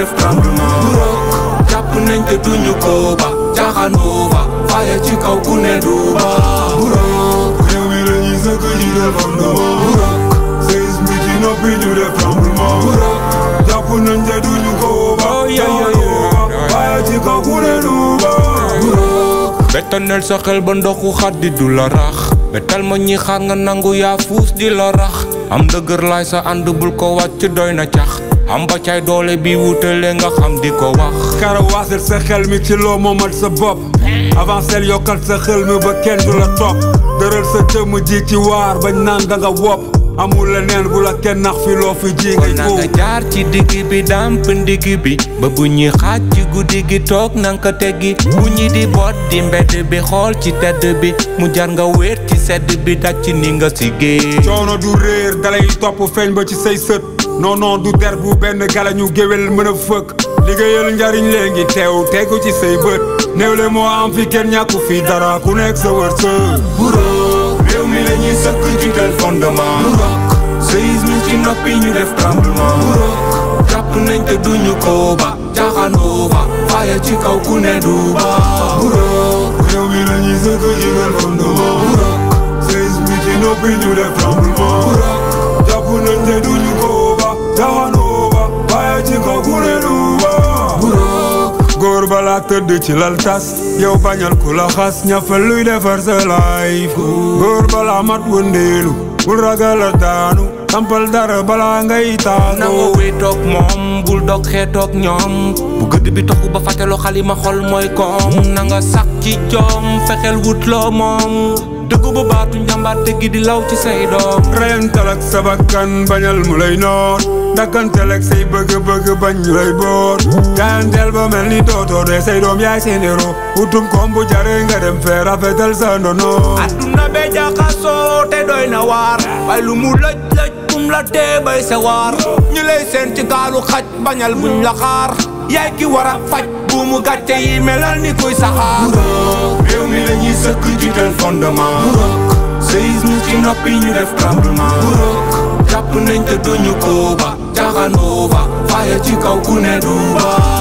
def tremblement bu rok jàpp nañ te duñu ko ba jaaxaanoo ba faya ci kaw ku ne du ba bu rok réew mi la ñuy sëkk ji def fondement bu rok séisme ci noppi ñu def tremblement bu rok jàpp nañ te duñu ko ba Oh, yeah, yeah, jaaxaanoo ba yeah. faya ci kaw ku ne du ba bu rok betanel sa xel ba ndoxu xaddi du la rax betal ma ñi xaar nga nangu yaa fuus di la rax am dëgër laay sa ànd bul ko wàcc doy na cax am ba cay doole bi wutale nga xam di ko wax karawaasal sa xel mi ci loo moomal sa bopp avancel yokkal sa xel mi ba kenn du la topp dëral sa jëmm ji ci waar bañ naan da nga wopp amul leneen bu la kenn nax fi loo fi ji ngay na nga góob jaar ci digg bi dàmp ndigg bi ba bu ñuy xaaj ci guddi gi toog na nga ko teggi bu ñi di boot di mbedd bi xool ci tedd bi mu jar nga wéet ci sedd bi daj ci ni nga si géej coono du réer dalay topp feeñ ba ci say sët non non du der bu benn gala ñu géwél mën a fëkk liggéeyal njariñ léegi teew tegu ci say bët néew le moo am fi kenn ñàkku fi dara ku nekk sa wërsëg bu rok réew mi la ñuy sëkk jiital fondement bu rok séisme ci noppi ñu def tremblement bu rok jàpp nañ te duñu ko ba jaaxaanoo ba faya ci kaw ku ne du ba bu rok réew mi la ñuy sëkk jigal fondement bu rok séisme ci noppi ñu def tremblement bu rok jàpp nañ te duñu ko ba jaxanoo ba waaye ci kaw ku ne du ba bu rok góor balaa tëdd ci lal tas yow bañal ku la xas ñafal luy defar sa life góor balaa mat wëndeelu bul ragal a daanu tampal dara balaa ngay nanga taanoo wéetoog moom bul dog xeetoog ñoom bu gëdd bi toxu ba fàtteloo xalima xol mooy koom nanga sax ci joom fexeel wut loo moom dëggu bu baatu njàmbaar te gi di law ci say doom reyantal ak sa bakkan bañal mu lay noot dakkantel ak say bëgg-bëgg bañ ñu lay boot jaayanteel ba mel ni dootoo de say doom yaay seen héros utum koom bu jare nga dem fee rafetal sa ndono adduna be jaxasoo te doy na waar bay lu mu lëj lëj bum la tee bay sa waar ñu lay seen ci gaalu xaj bañal buñ la xaar yaay ki war a faj bu mu gàcce yi melal ni kuy saxaar réew mi la ñuy sëkk jiital fondement bu rok séisme ci noppi ñu def tremblement bu rok jàpp nañ te duñu ko ba jaaxaanoo ba faya ci kaw ku ne du ba